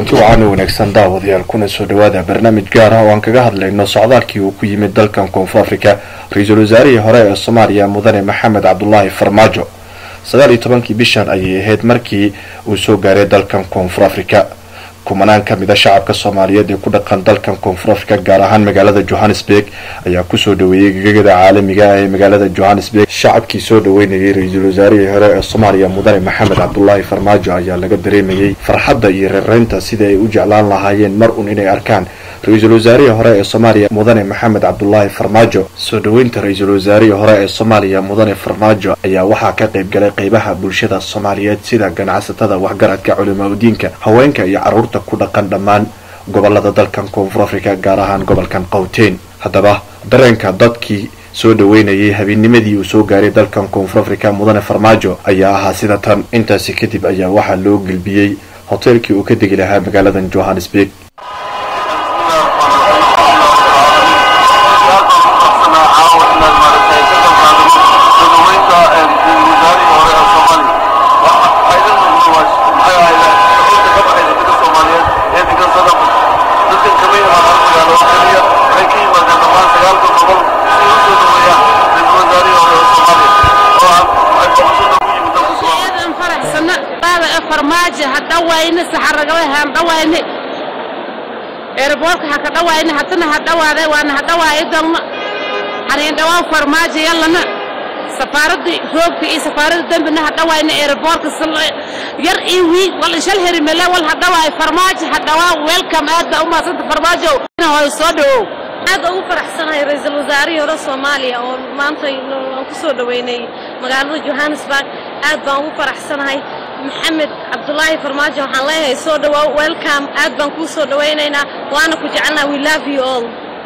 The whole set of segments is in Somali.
kulanti wacan u wanaagsan daawadayaal kuna soo dhawaada barnaamij gaar ah oo aan kaga hadlayno socdaalkii uu ku yimid dalkan koonfur africa ra-iisul wasaarihii hore ee soomaaliya mudane maxamed cabdulaahi farmaajo sagaal iyo tobankii bishan ayay ahayd markii uu soo gaaray dalkan koonfur africa kumanaan ka mid a shacabka soomaaliyeed ee ku dhaqan dalkan koonfur africa gaar ahaan magaalada johannesburg ayaa kusoo dhaweeyey gegada caalamiga ah ee magaalada johannesburg shacabkii soo dhaweynayay ra-iisul wasaarihii hore ee soomaaliya mudane maxamed cabdulaahi farmaajo ayaa laga dareemayey farxadda iyo reereynta sidii ay u jeclaan lahaayeen mar un inay arkaan ra-iisul wasaarihii hore ee soomaaliya mudane maxamed cabdulaahi farmaajo soo dhaweynta ra-iisul wasaarihii hore ee soomaaliya mudane farmaajo ayaa waxaa ka qayb galay qeybaha bulshada soomaaliyeed sida ganacsatada waxgaradka culimaa udiinka haweenka iyo caruurta ku dhaqan dhammaan gobolada dalkan koonfur africa gaar ahaan gobolkan qowteyn haddaba dareenka dadkii soo dhaweynayay habeenimadii uu soo gaaray dalkan koonfur africa mudane farmaajo ayaa ahaa sida tan intaasi kadib ayaa waxaa loo gelbiyey hoteelkii uu ka degi lahaa magaaladan johannesburg farmaajo ha dhawayne saxaragalahaan dhawayne eeraboorka ha ka dhawayne hadana ha dhawaade waana ha dhawaayo doogna haneen dhawaan farmaajo yallana safaaradii roogta iyo safaaradda dembina ha dhawayne eeraboorka yar iyo wiig wal ishal herimele wal ha dhawaayo farmaajo ha dhawaa welcome aad baa u mahadsanta farmaajo hoy soo dhawow aad ugu faraxsanahay ra-iisul wasaarihii hore soomaaliya oo maanta aan ku soo dhaweynay magaalada johannesburg aad baan ugu faraxsanahay maxamed cabdulaahi farmaajo waxaan leeyahay soo dhawaaw welcome aad baan kuu soo dhawaynaynaa waana ku jecelnaa we love you all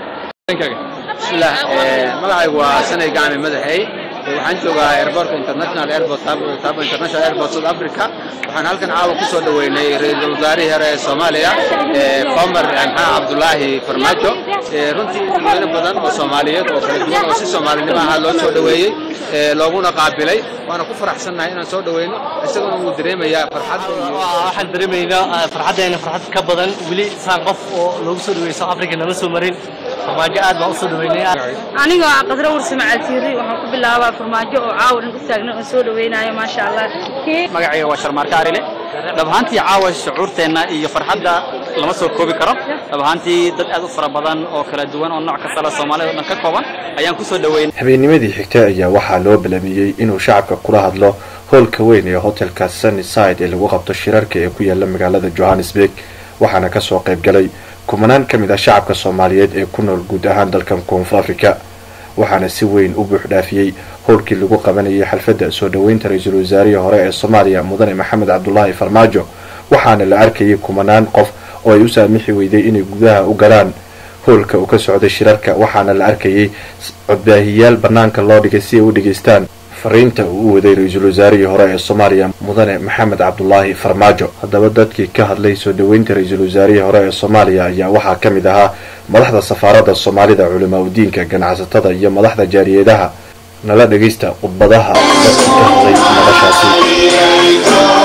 bismillah magacaygu waa sanay gacmi madaxey waxaan joogaa airportka international airport tabo international airport south africa waxaan halkan caawa ku soo dhaweynay ra-iisul wasaarihii hore ee soomaaliya qomar maxaa cabdulaahi farmaajo runtii dadweyne badan oo soomaaliyeed oo kala duwan oo si soomaalinimo ahaa loo soo dhaweeyey looguna qaabilay waana ku faraxsannahay inaan soo dhaweyno isaguna wuu dareemayaa farxadda waxaan dareemaynaa farxaddeena farxad ka badan weli saan qof oo loogu soo dhaweeyey south africa nala soo marin farmaajo aad baan u soo dhaweynay anigoo ah qadro warsame caltiiri waxaan ku bilaabaa farmaajo oo caawa dhan u taagna oo soo dhaweynayo maasha allah magacayga waa sharmaarka arile dhab ahaantii caawa shucuurteenna iyo farxadda lama soo koobi karo dhab ahaantii dad aad u fara badan oo kala duwan oo nooc kasta la soomaalida o dhan ka kooban ayaan kusoo dhaweynay habeennimadii xigtay ayaa waxaa loo bilaamiyey inuu shacabka kula hadlo hoolka weyn ee hotelka sunnyside ee lagu qabto shirarka ee ku yaala magaalada johannesburg waxaana kasoo qayb galay kumanaan ka mid ah shacabka soomaaliyeed ee ku nool guud ahaan dalkan koonfur africa waxaana si weyn u buux dhaafiyey howlkii lagu qabanayay xalfadda soo dhaweynta ra-iisul wasaarihii hore ee soomaaliya mudane maxamed cabdulaahi farmaajo waxaana la arkayay kumanaan qof oo ay u saamixi weyday inay gudaha u galaan howlka uu ka socday shirarka waxaana la arkayay codbaahiyaal banaanka loo dhigay si ay u dhegaystaan fariinta uu u waday ra-iisul wasaarihii hore ee soomaaliya mudane maxamed cabdulaahi farmaajo haddaba dadkii ka hadlay soo dhaweynta ra-iisul wasaarihii hore ee soomaaliya ayaa waxaa ka mid ahaa madaxda safaaradda soomaalida culimaa udiinka ganacsatada iyo madaxda jaariyeedaha nala dhagaysta khudbadaha dadkii ka hadlay noloshaasi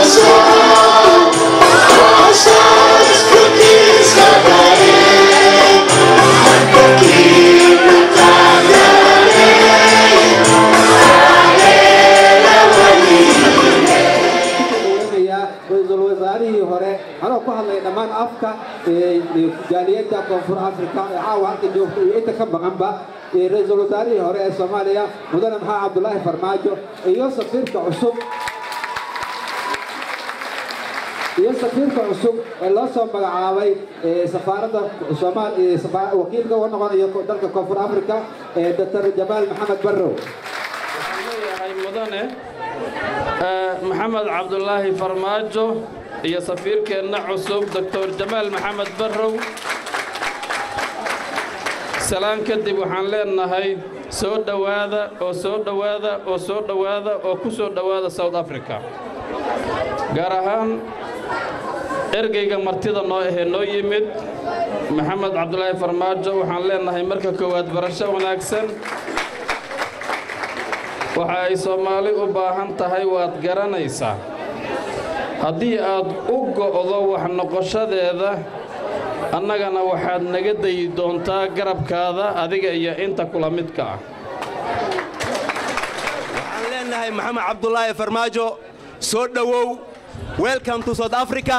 anoo ku hadlaya dhammaan afka jaaliyadda koonfur africa ee caawa halka joogta iyo inta ka maqanba ra-iisul wasaarihii hore ee soomaaliya mudane maxaa cabdulaahi farmaajo iyo safiirka cusub iyo safiirka cusub ee loo soo magacaabay safaaradda wakiilka uga noqonayo dalka koonfur africa doctor jamaal maxamed barrow mudane maxamed cabdulaahi farmaajo iyo safiirkeenna cusub doctor jamaal maxamed barrow salaan kadib waxaan leenahay soo dhowaada oo soo dhowaada oo soo dhowaada oo ku soo dhowaada south africa gaar ahaan ergeyga martida noo ahee noo yimid maxamed cabdulaahi farmaajo waxaan leenahay marka koowaad barasho wanaagsan waxa ay soomaali u baahan tahay waad garanaysaa haddii aad u go'do wax noqoshadeeda annagana waxaad naga dayi doontaa garabkaada adiga iyo inta kula midka ah waxaan leenahay maxamed cabdulaahi farmaajo soo dhowow welcome to south africa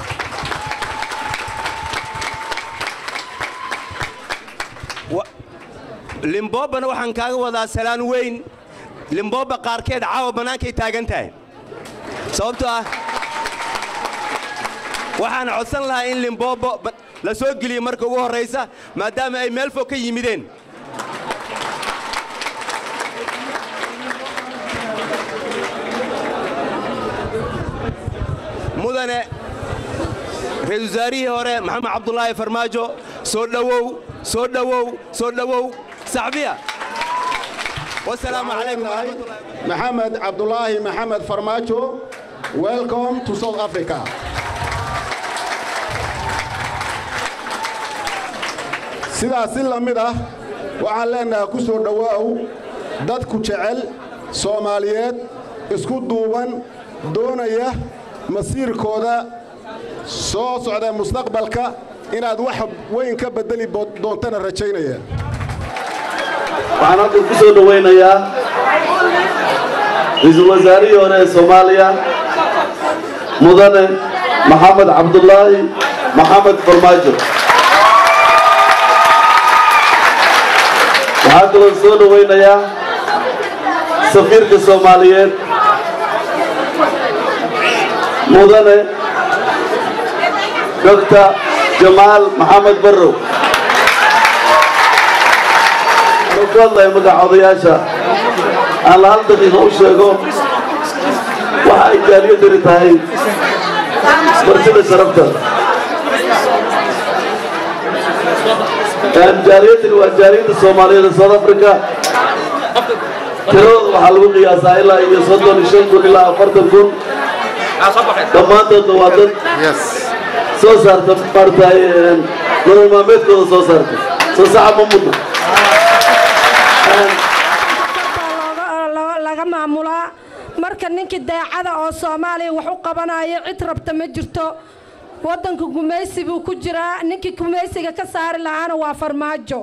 limbobana waxaan kaaga wadaa salaan weyn limboba qaarkeed caawa bannaankay taagan tahay sababtoo ah waxaan codsan lahaa in limbobo la soo geliyo marka ugu horraysa maadaama ay meel fog ka yimideen mudane ra-iisul wasaarihii hore maxamed cabdulaahi farmaajo soo dhowow soo dhowow soo dhowow saxbiya wasalaamu calaykum waraxmatullahi maxamed cabdulaahi maxamed farmaajo welcome to south africa sidaas si la mid ah waxaan leennahay ku soo dhowaaw dadku jecel soomaaliyeed isku duuban doonaya masiirkooda soo socda mustaqbalka inaad wax weyn ka beddeli doontana rajaynaya waxaan halkan ku soo dhowaynayaa ra-iisul wasaarihii hore ee soomaaliya mudane maxamed cabdulaahi maxamed farmaajo waxaa kaloo soo dhowaynayaa safiirka soomaaliyeed mudane doctor jamaal maxamed barrow anuu ku hadlaya magaca odayaasha aan la hal daqiiqa u sheego waxa ay jaaliyadani tahay martida sharafta jaaliyadani waa jaaliyadda soomaaliyeed ee south africa tiradooda waxaa lagu qiyaasaa ilaa iyo soddon iyo shan kun ilaa afartan kun dhammaantoodna waa dad soo saarta maaragtay nolol maalmeedkooda soo saarta soo saxa ma mudna laga maamulaa marka ninkii daacada oo soomaaliya wax u qabanayo cid rabta ma jirto waddanka gumaysi buu ku jiraa ninkii gumaysiga ka saari lahaana waa farmaajo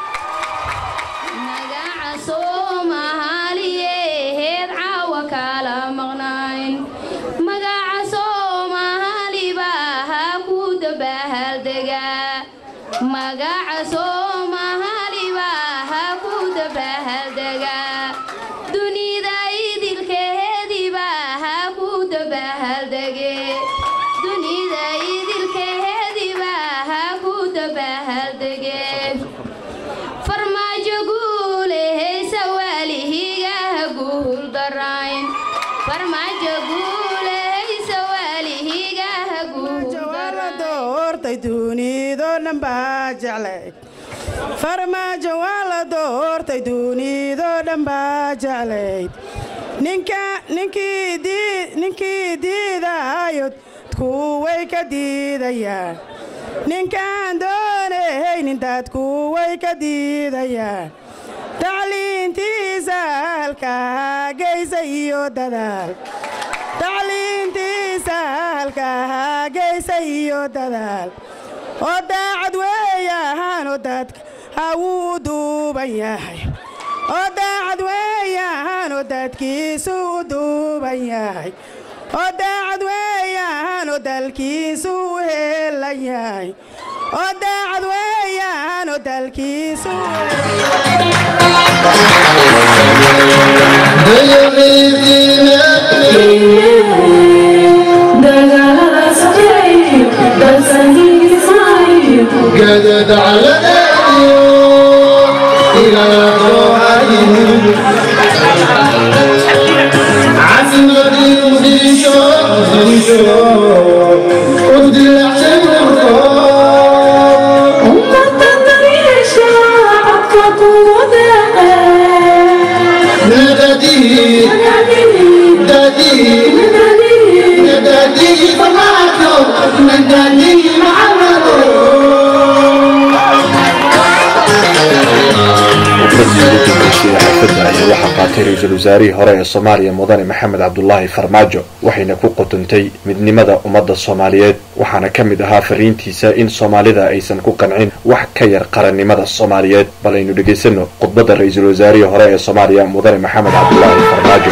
soomaaliyeed caawa kala maqnayn magaca soomaaliba ha ku dabahaldega magaca soomaaliba ha ku dabahaldega dunida idilkeediba ha ku dabahaldege dunida idilkeediba ha ku dabahaldege farmaajo guulehaysa waalihiga ha guuldarayn farmaajo guulehaysa waalihiga ha doortay dunido dhan baa jeclayd farmaajo waa la doortay dunido dhan baa jeclayd ninka ninkii dii ninkii diidayo kuway ka diidayaan ninkaan doonaynin dadku way ka diidayaan tacliintiisa halkaa geysa iyo dadaal tacliintiisa halkaa geysa iyo dadaal oo daacad weeyahaanoo dadka hawuu u duuban yahay oo daacad weeyahaanoo dadkiisu u duuban yahay oo daacad weeyahaanoo dalkiisu u heelan yahay oo daacad weeyahaanoo dalkiisu قدد على إلى عزم المدير شو ودي العشق نادي نادي نادي فماتو نادي محمد khudbadii ugu dambeysay ee xafladda ayaa waxaa qaatay ra-iisul wasaarihii hore ee soomaaliya mudane maxamed cabdulaahi farmaajo waxayna ku qotontay midnimada ummadda soomaaliyeed waxaana ka mid ahaa fariintiisa in soomaalida aysan ku qancin wax ka yar qarannimada soomaaliyeed bal aynu dhegaysano khudbadda ra-iisul wasaarihii hore ee soomaaliya mudane maxamed cabdulaahi farmaajo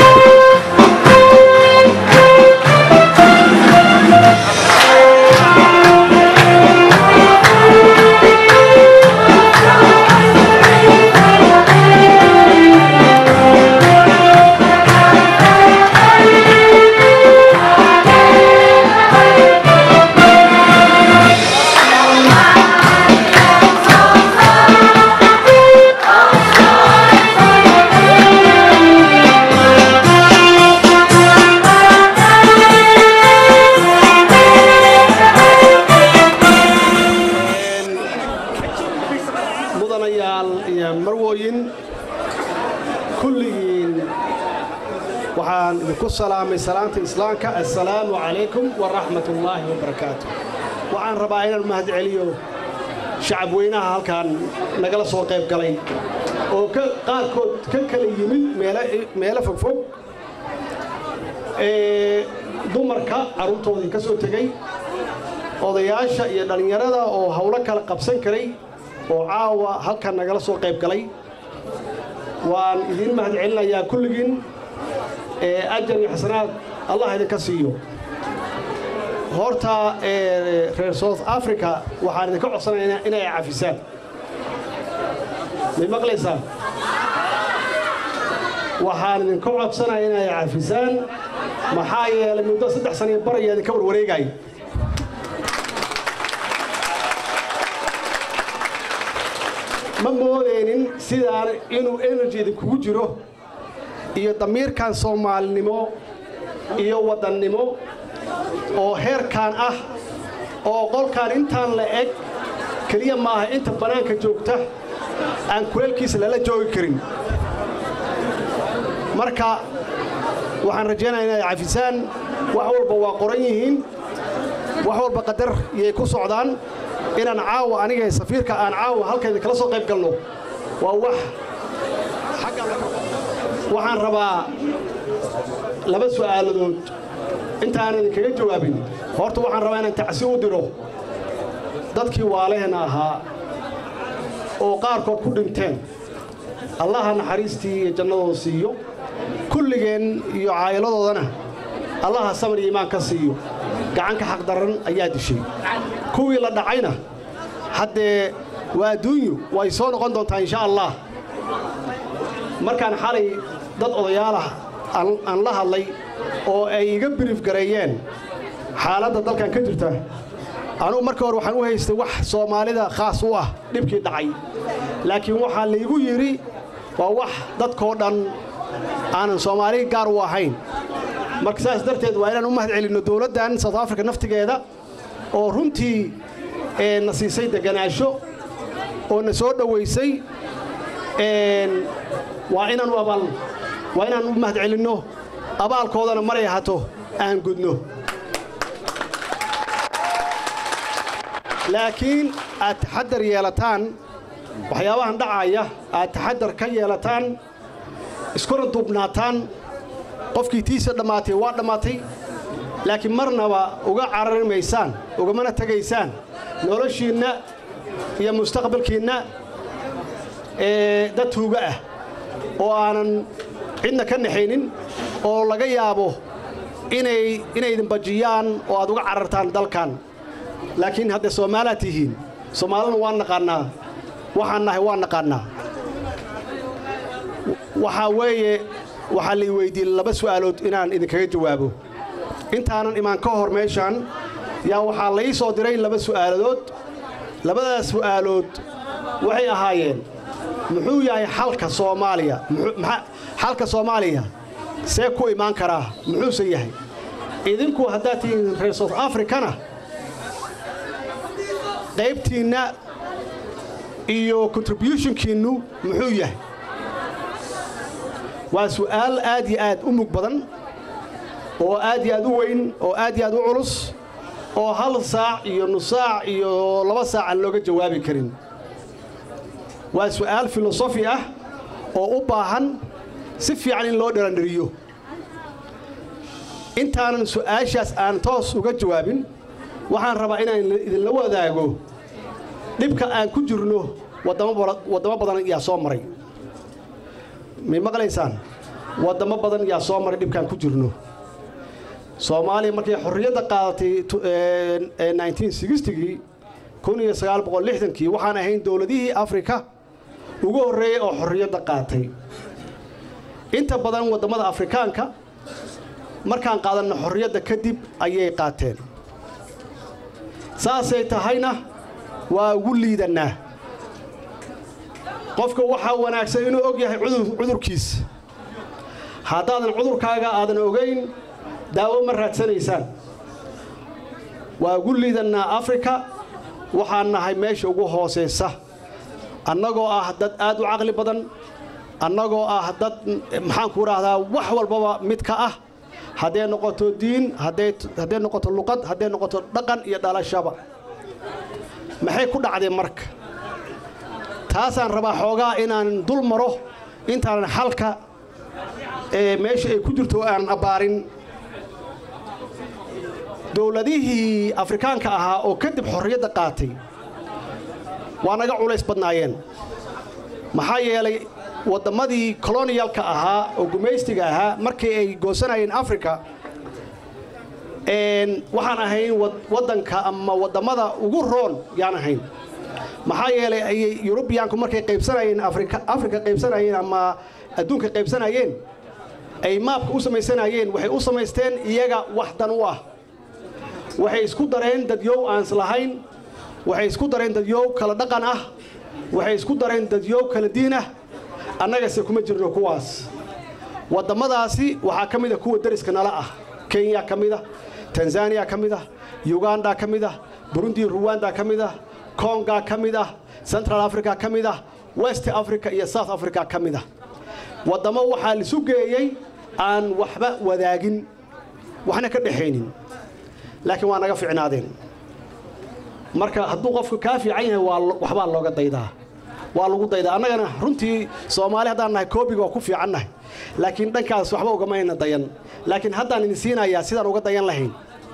mudanayaal iyo marwooyin kulligiin waxaan idinku salaamay salaanta islaamka assalaamu calaykum waraxmat ullaahi wabarakaatu waxaan rabaa inaan mahad celiyo shacab weynaha halkan nagala soo qayb galay oo ka qaarkood ka kala yimid meele- meelo fogfog ee dumarka carruurtoodii ka soo tegey odayaasha iyo dhallinyarada oo howlo kala qabsan karay oo caawa halkan nagala soo qayb galay waan idiin mahad celinayaa kulligiin ee ajar iyo xasanaad allah idinka siiyo horta ee reer south africa waxaan idinka codsanaynaa inay cafisaan may maqlaysaan waxaan idinka codsanaya inay cafisaan maxaa yeelay muddo saddex saniyo bar ayaa idinka warwareegaya ma moodeynin sidaan inuu energy idinkugu jiro iyo damiirkan soomaalinimo iyo waddannimo oo heerkan ah oo qolkan intaan la eg keliya maaha inta bannaanka joogta aan kuleelkiisa lala joogi karin marka waxaan rajaynayaa inay cafisaan wax walba waa qoran yihiin wax walba qadar yay ku socdaan inaan caawa aniga safiirka aan caawa halka idinkala soo qayb galno waa wax xagga waxaan rabaa laba su'aaladood intaanan idinkaga jawaabin horta waxaan rabaa inaan tacsi u diro dadkii waalehena ahaa oo qaarkood ku dhinteen allaha naxariistii iyo jannadooda siiyo kulligeen iyo caa'iladoodana allaha samar iyo iimaan ka siiyo gacanka xaqdaran ayaa dishay kuwii la dhacayna haddee waa adduunyu way soo noqon doontaa insha allah markaan xalay dad odayaalah aan- aan la hadlay oo ay iga biriif gareeyeen xaaladda dalkan ka jirta anugu marka hore waxaan u haystay wax soomaalida khaas u ah dhibkii dhacay laakiin waxaa laygu yidhi waa wax dadkoo dhan aanan soomaali gaar u ahayn marka saas darteed waa inaan u mahad celinno dowladdan south africa naftigeeda oo runtii ee, na siisay deganaansho oo na soo dhowaysay een, waa inaan u abaal waa inaan u mahad celinno abaalkoodana maray hato aan gudno laakiin aad taxadar yeelataan waxyaabahan dhacaya aad taxadar ka yeelataan iskuna duubnaataan qofkii tiisa dhammaatay waa dhammaatay laakiin marnaba uga carari maysaan ugamana tegaysaan noloshiinna iyo mustaqbalkiinna ee dad tuuga ah oo aanan cidna ka naxaynin oo laga yaabo inay inay idin bajiyaan oo aad uga carartaan dalkan laakiin hadday soomaalaad tihiin soomaalina waan naqaannaa waxaan nahay waan naqaannaa waxaa weeye waxaa lay weydiiyey laba su'aalood inaan idinkaga jawaabo intaanan imaan ka hor meeshaan yaa waxaa la ii soo diray laba su'aaladood labadaas su'aalood waxay ahaayeen muxuu yahay xalka soomaaliya muxuu- maxa- xalka soomaaliya see ku imaan karaa muxuuse yahay idinku haddaad tihiin reer south africana qaybtiinna iyo contributionkiinnu muxuu yahay waa su'aal aad iyo aad u mug badan oo aad iyo aad u weyn oo aad iyo aad u culus oo hal saac iyo nus saac iyo laba saac aan looga jawaabi karin waa su'aal filosofi ah oo u baahan si fiican in loo dharandhiriyo intaanan su'aashaas aan toos uga jawaabin waxaan rabaa inaan idinla wadaago dhibka aan ku jirno waddamo badan yaa soo maray may maqlaysaan waddamo badan yaa soo maray dhibkaan ku jirno soomaaliya markay xorriyadda qaadatay gii kii waxaan ahayn dowladihii afrika ugu horreeyey oo xorriyadda qaatay inta badan waddamada afrikaanka markaan qaadanno xorriyadda kadib ayay qaateen saasay tahayna waa ugu liidannaa qofka waxaa wanaagsan inuu og yahay cudurkiisa haddaadan cudurkaaga aadan ogayn daawo ma raadsanaysaan waa ugu liidannaa afrika waxaan nahay meesha ugu hoosaysa annagoo ah dad aad u caqli badan annagoo ah dad maxaanku idhaahdaa wax walbaba mid ka ah hadday noqoto diin hadday noqoto luqad hadday noqoto dhaqan iyo dhalashaba maxay ku dhacdeen marka taasaan rabaa xoogaa inaan dul maro intaanan xalka ee meesha ay ku jirto aan abbaarin dowladihii afrikaanka ahaa oo kadib xorriyadda qaatay waa naga culays badnaayeen maxaa yeelay wadammadii koloniyalka ahaa oo gumaystiga ahaa markii ay goosanayeen africa waxaan ahayn waddanka ama wadammada ugu roon yaan ahayn maxaa yeelay ayay yurubiyaanku markay qaybsanayeen afrika qaybsanayeen ama adduunka qaybsanayeen ay maabka u samaysanayeen waxay u samaysteen iyaga wax dan u ah waxay isku dareen dadyow aan islahayn waxay isku dareen dadyow kala dhaqan ah waxay isku dareen dadyow kala diin ah annagase kuma jirno kuwaas wadammadaasi waxaa ka mida kuwa deriska nala ah kenya ka mid ah tanzaniya ka mid ah yuganda ka mid ah burundi ruwanda ka mid ah konga ka mid ah central africa ka mid ah west africa iyo south africa ka mid ah waddamo waxaa lisu geeyey aan waxba wadaagin waxna ka dhexaynin laakiin waa naga ficnaadeen marka hadduu qofku kaa fiican yahay waxbaa looga daydaa waa lagu daydaa annagana runtii soomaali haddaan nahay koobiga waa ku fiicannahay laakiin dhankaas waxba ugamayna dayan laakiin haddaan idin siinayaa sidaan uga dayan lahayn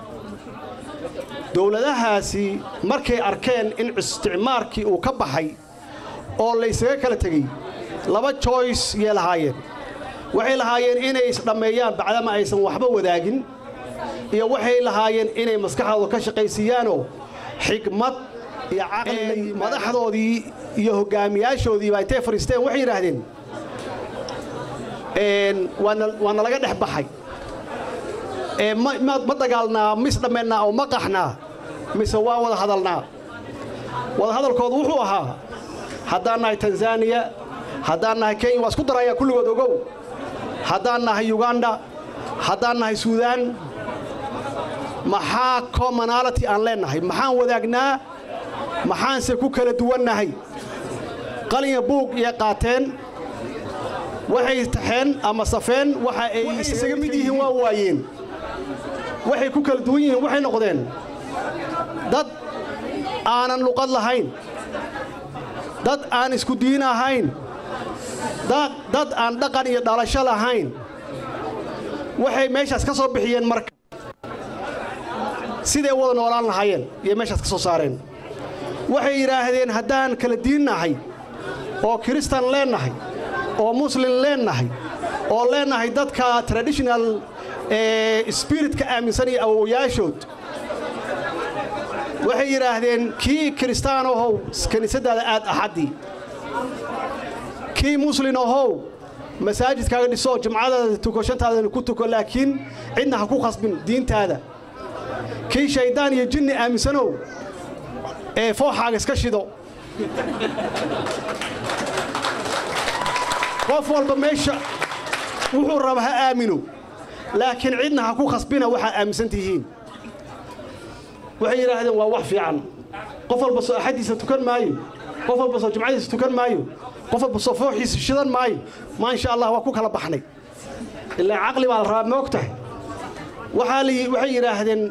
dowladahaasi markay arkeen in isticmaarkii uu ka baxay oo laysaga kala tegey laba joyce yay lahaayeen waxay lahaayeen inay isdhammeeyaan bacdama aysan waxba wadaagin iyo waxay lahaayeen inay maskaxdooda ka shaqaysiiyaanoo xigmad iyo caqli madaxdoodii iyo hoggaamiyaashoodiiba intay fadhiisteen waxay yidhaahdeen waa nalaga dhex baxay ma dagaalnaa mis dhammeennaa oo ma qaxnaa mise waa wada hadalnaa wada hadalkoodu wuxuu ahaa haddaan nahay tanzaniya haddaan nahay kenya waa isku darayaan kulligood ogow haddaan nahay yuganda haddaan nahay suudaan maxaa commonality aan leennahay maxaan wadaagnaa maxaanse ku kala duwannahay qalinya buug iyay qaateen waxay taxeen ama safeen waxa ay isaga mid yihiin waa waayeen waxay ku kala duwan yihiin waxay noqdeen dad aanan luqad lahayn dad aan isku diin ahayn dad aan dhaqan iyo dhalasho lahayn waxay meeshaas ka soo bixiyeen marka siday wada noolaan lahaayeen iyo meeshaas ka soo saareen waxay yidhaahdeen haddaan kala diin nahay oo kiristan leennahay oo muslin leennahay oo leennahay dadka traditional spiritka aaminsan iyo awowayaashood waxay yidhaahdeen kii kiristaan ahow kiniisaddaada aad axaddii kii muslin ahow masaajidkaaga dhisoo jimcadaada tuko shantaadana ku tuko laakiin cidna ha ku khasbin diintaada kii shayddaan iyo jinni aaminsanow ee fooxaaga iska shido qof walba meesha wuxuu raba ha aamino laakiin cidna ha ku khasbina waxaa aaminsan tihiin waxay yidhaahdeen waa wax fiican qof walba soo axaddiisa tukan maayo qof walba soo jimcadiisa tukan maayo qof walba soo fooxiisa shidan maayo maa insha allah waa ku kala baxnay ilaa caqli baa la rabaa moog tahay waxay yidhaahdeen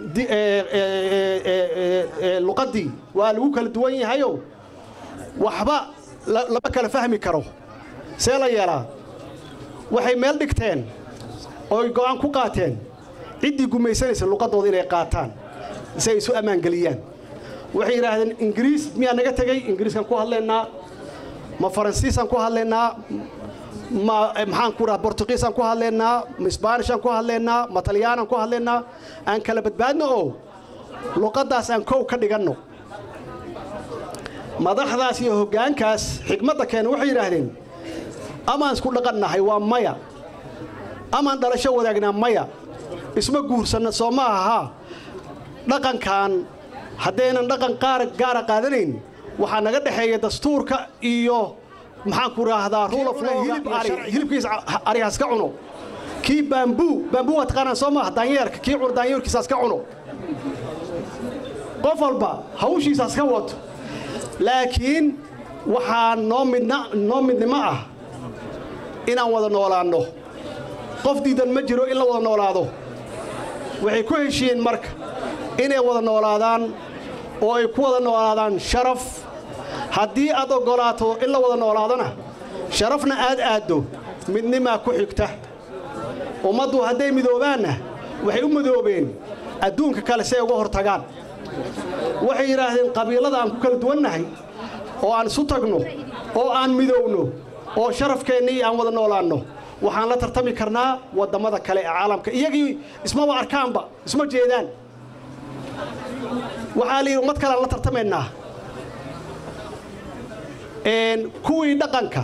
luqaddii waa lagu kala duwan yahayo waxba lama kala fahmi karo see la yeelaa waxay meel dhigteen ooy go'aan ku qaateen ciddii gumaysanaysa luqaddooda inay qaataan si ay isu ammaangeliyaan waxay yidhaahdeen ingiriis miyaa naga tegey ingiriiskaan ku hadlaynaa ma faransiisaan ku hadlaynaa ma maxaan ku dhaha bortugiisaan ku hadlaynaa ma isbaanishaan ku hadlaynaa ma talyaanaan ku hadlaynaa aan kala badbaadno oo luqaddaas aan kow ka dhiganno madaxdaas iyo hoggaankaas xigmadda keena waxay yidhaahdeen amaan isku dhaqannahay waa maya amaan dhalasho wadaagnaa maya isma guursanna soo ma ahaa dhaqankan haddaynan dhaqan qaar gaara qaadanayn waxaa naga dhexeeya dastuurka iyo maxaan ku raahdaa rule of law hilibkiisa ari haska cuno kii baambuu baambuu waa taqaanaan soo maaha daanyeerka kii cuno daanyeerkiisa haska cuno qof walba hawshiisa haska wato laakiin waxaa noo midna noo midnimo ah inaan wada noolaanno qof diidan ma jiro in la wada noolaado waxay ku heshiiyeen marka inay wada noolaadaan oo ay ku wada noolaadaan sharaf haddii aad oggolaato in la wada noolaadona sharafna aad aaddo midnimaa ku xigta ummaddu hadday midoobaanna waxay u midoobeen adduunka kale si ay uga hor tagaan waxay yidhaahdeen qabiilada aan ku kala duwannahay oo aan isu tagno oo aan midowno oo sharafkeennii aan wada noolaanno waxaan la tartami karnaa wadammada kale ee caalamka iyagii ismaba arkaanba isma jeedaan waxaa la yidhi ummad kale aan la tartamaynaa kuwii dhaqanka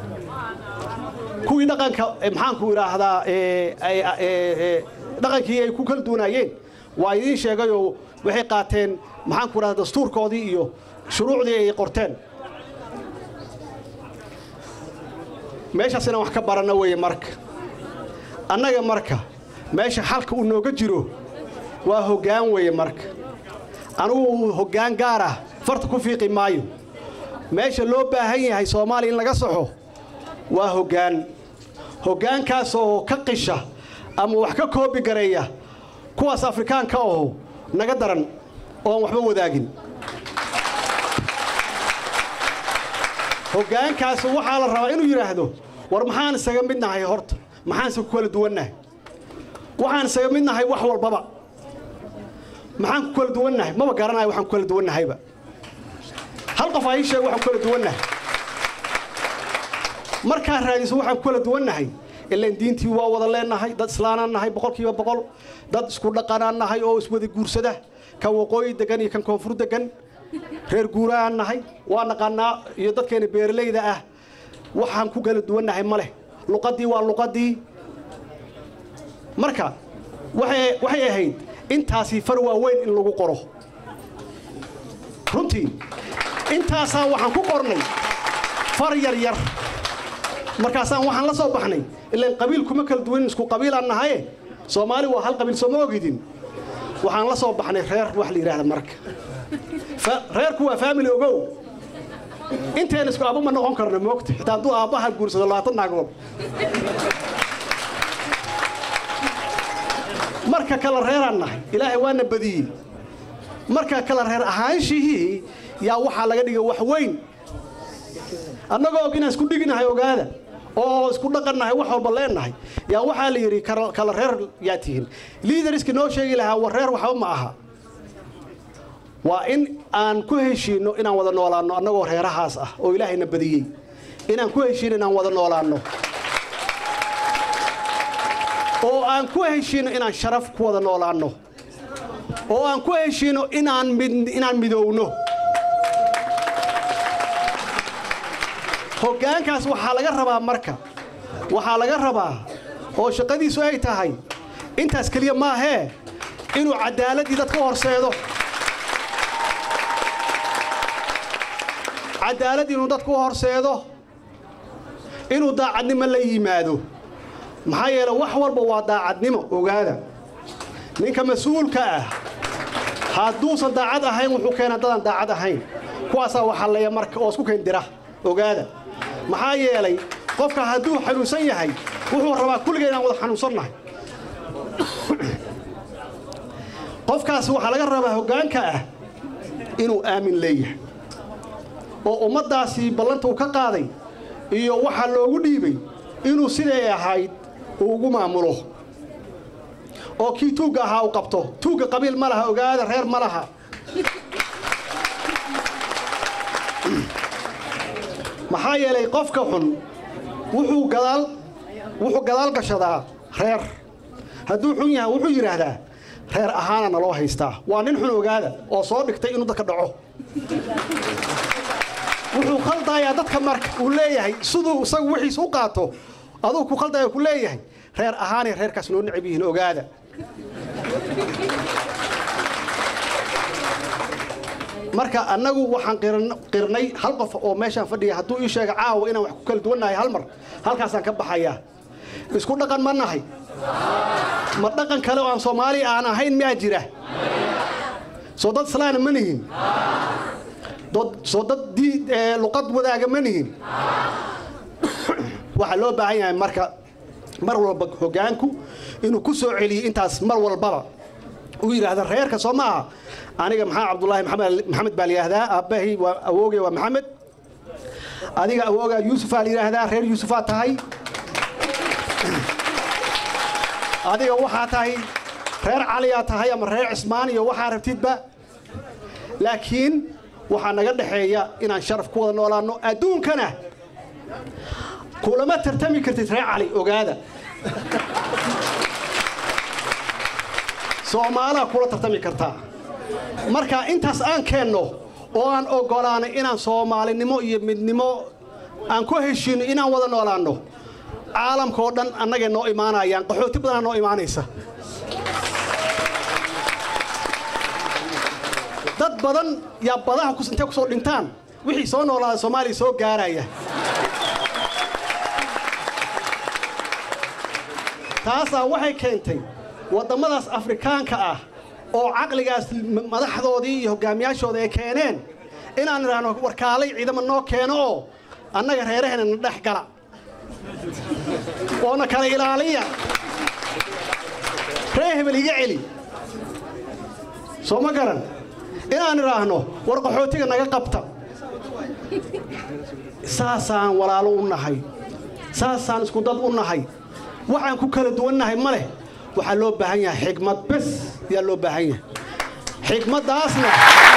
kuwii dhaqanka maxaanku idhaahdaa dhaqankii ay ku kala duwanaayeen waa idiin sheegayoo waxay qaateen maxaanku idhahdaa dastuurkoodii iyo shuruucdii ay qorteen meeshaasina wax ka baranna weeye marka annaga marka meesha xalka uu nooga jiro waa hoggaan weeye marka anugu hoggaan gaar ah farta ku fiiqi maayo meesha loo baahan yahay soomaaliya in laga saxo waa hoggaan hoggaankaas oo ka qisha ama wax ka koobi gareeya kuwaas afrikaanka aho naga daran ooan waxba wadaagin hoggaankaas waxaa la rabaa inuu yidhaahdo war maxaan isaga mid nahay horta maxaanse ku kala duwannahay waxaan isaga mid nahay wax walbaba maxaan ku kala duwannahay maba garanayo waxaan ku kala duwannahayba hal qof aa ii sheeg waxaan ku kala duwannahay markaa raadiso waxaan ku kala duwannahay ilaan diintii waa wada leennahay dad islaanaan nahay boqolkiiba boqol dad isku dhaqanaan nahay oo iswada guursada kan waqooyi degan iyo kan koonfur degan reer guuraan nahay waa naqaanaa iyo dadkeena beeralayda ah waxaan ku kala duwannahay ma leh luqaddii waa luqaddii marka waxay ahayd intaasii far waaweyn in lagu qoro runtii intaasaa waxaan ku qornay far yar yar markaasaan waxaan la soo baxnay ilaan qabiil kuma kala duwanin isku qabiilaan nahaye soomaali waa hal qabiil sooma ogidin waxaan la soo baxnay reer wax la yidhahda marka reerku waa faamili ogow inteen isku aabba ma noqon karno moogta xitaa hadduu aabbaha guursado labaatan naagood marka kala reeraan nahay ilaahay waana badiyey marka kala reer ahaanshihii yaa waxaa laga dhigay wax weyn annagoo og inaan isku dhiginahay ogaada oo isku dhaqannahay wax walba leennahay yaa waxaa la yidhi kala reer yaa tihiin liidariski noo sheegi lahaa war reer waxba ma aha waa in aan ku heshiinno inaan wada noolaanno annagoo reerahaas ah oo ilaahayna badiyey inaan ku heshiinno inaan wada noolaanno oo aan ku heshiinno inaan sharaf ku wada noolaanno oo aan ku heshiinno inaan inaan midowno hoggaankaas waxaa laga rabaa marka waxaa laga rabaa oo shaqadiisu ay tahay intaas keliya maahee inuu caddaaladdii dadka u horseedo cadaalad inuu dadku u horseedo inuu daacadnimo la yimaado maxaa yeele wax walba waa daacadnimo ogaada ninka mas-uulka ah hadduusan daacad ahayn wuxuu keenaa dadaan daacad ahayn kuwaasaa waxalleeya marka oo isku keendira ogaada maxaa yeelay qofka hadduu xanuunsan yahay wuxuu rabaa kulligay inaan wada xanuunsannahay qofkaas waxaa laga rabaa hoggaanka ah inuu aamin leeyahay oo ummaddaasi ballanta uu ka qaaday iyo waxaa loogu dhiibay inuu siday ahayd uu ugu maamulo oo kii tuugga ahaa uu qabto tuugga qabiil ma laha ogaada reer ma laha maxaa yeelay qofka xun wuxuu gadaal wuxuu gadaal gashadaa reer hadduu xun yahay wuxuu yidhaahdaa reer ahaana naloo haystaa waa nin xun ogaada oo soo dhigtay inuu dadka dhaco wuxuu khaldayaa dadka marka uu leeyahay siduu isagu wixiis u qaato aduu ku khaldaya ku leeyahay reer ahaanay reerkaas noo necab yihiin ogaada marka annagu waxaan qiran- qirnay hal qof oo meeshaan fadhiya hadduu ii sheega caawa inaan wax ku kala duwannahay hal mar halkaasaan ka baxayaa isku dhaqan ma nahay ma dhaqan kale oo aan soomaali aan ahayn miyaa jira soo dad islaana ma nihin Dad- soo dad dii- ee, luqad wadaaga ma nihin waxaa loo baahan yahay marka mar walba hoggaanku inuu ku soo celiyo intaas mar walbaba uu yidhaahda reerka soo ma aha aniga maxaa cabdulaahi maxamed maxamed baa la yidhaahdaa aabbahay waa awoogay waa maxamed adiga awoogaa yuusufaa la yidhaahdaa reer yuusufaa tahay adiga waxaa tahay reer caliyaa tahay ama reer cismaan iyo waxaa rabtidba laakiin waxaa naga dhexeeya inaan sharaf ku wada noolaanno adduunkana kulama tartami kartid reer cali ogaada soomaalaa kula tartami kartaa marka intaas aan keenno oo aan oggolaanay inaan soomaalinimo iyo midnimo aan ku heshiino inaan wada noolaanno caalamka oo dhan annagay noo imaanayaan qaxooti badanaa noo imaanaysa dad badan yaa badaha kus- intay kusoo dhintaan wixii soo noolaada soomaaliya soo gaaraya taasaa waxay keentay waddamadaas afrikaanka ah oo caqligaas m- madaxdoodii iyo hogaamiyaashooda ay keeneen inaan idhaahno warkaalay ciidamo noo keeno oo annaga reeraheena na dhex gala oona kala ilaaliya ree hebel iga celi soo ma garan inaan idhaahno war qaxootiga naga qabta saasaan walaalo u nahay saasaan isku dad u nahay waxaan ku kala duwannahay ma leh waxaa loo baahan yahay xigmad bes ayaa loo baahan yahay xigmaddaasna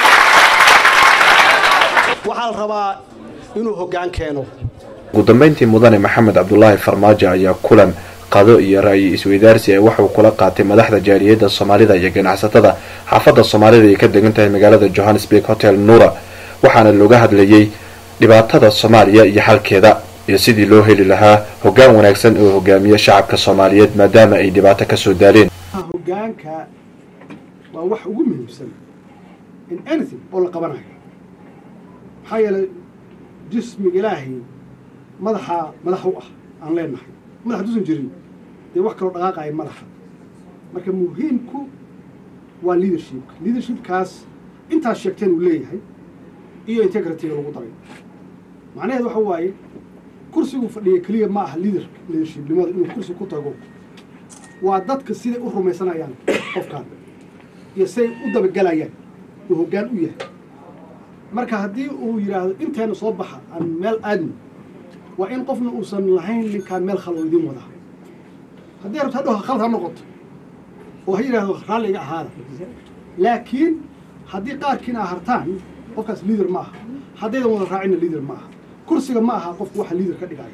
waxaa la rabaa inuu hoggaan keeno ugu dambeyntii mudane maxamed cabdulaahi farmaajo ayaa kulan qado iyo ra'yi isweydaarsi ee waxuu kula qaatay madaxda jaaliyadda soomaalida iyo ganacsatada xaafadda soomaalida ay ka degan tahay magaalada johannesburg hotel nuura waxaana looga hadlayey dhibaatada soomaaliya iyo xalkeeda iyo sidii loo heli lahaa hoggaan wanaagsan oo hogaamiya shacabka soomaaliyeed maadaama ay dhibaato kasoo daaleen hoggaanka waa wax ugu muhiimsan in anything oo la qabanayo maxaa yeelay jismiga ilaahay madaxa madax u ah aan leenahay madax duusan jirin dee wax kaloo dhaqaaqaya madaxa marka muhiimku waa leadershipka leadershipkaas intaas sheegteen uu leeyahay iyo integrity-ga lagu daray macnaheed waxa waaye kursigu fadhiya keliya ma aha leader leadershipnimada inuu kursi ku tago waa dadka siday u rumaysanayaan qofkaan iyo siday u dabagelayaan uu hoggaan u yahay marka haddii uu yidhaahdo inteena soo baxa aan meel aadno waa in qofna uusan lahayn ninkaan meel khalo idin wadaa haddii rabto hadhow khalad ha noqoto oo ha yidhaahdo raalliga ahaada laakiin haddii qaarkiina hartaan qofkaas liader ma aha haddaydan wada raacina liader ma aha kursiga ma aha qofku waxa liader ka dhigaya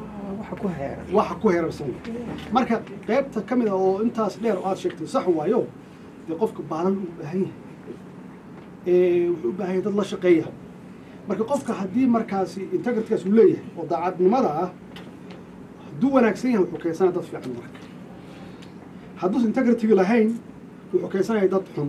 waxa ku heerarsan marka qaybta ka mid ah oo intaas dheer oo aad sheegtay sax waayo dee qofka baalan u baahan yahay ee wuxuu u baahan yahay dad la shaqeeya marka qofka haddii markaasi integritkaas uu leeyahay oo daacadnimada ah hadduu wanaagsan yahay wuxuu keensanaya dad fiican marka hadduusan integritiga lahayn wuxuu keensanaya dad xun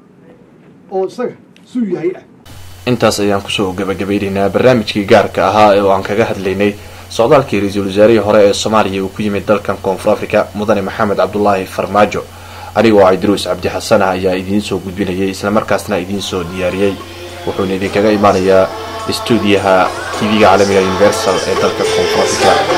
oo isaga suu yahay ah intaas ayaan kusoo gabagabaynaynaa barnaamijkii gaarka ahaa ee oo aan kaga hadlaynay socdaalkii ra-iisul wasaarihii hore ee soomaaliya uu ku yimid dalkan koonfur africa mudane maxamed cabdulaahi farmaajo anigoo cabdiruus cabdi xasan ah ayaa idiin soo gudbinayay islamarkaasna idiin soo diyaariyey wuxuuna idinkaga imaanayaa istuudiyaha tv-ga caalamiga universal ee dalka koonfur africa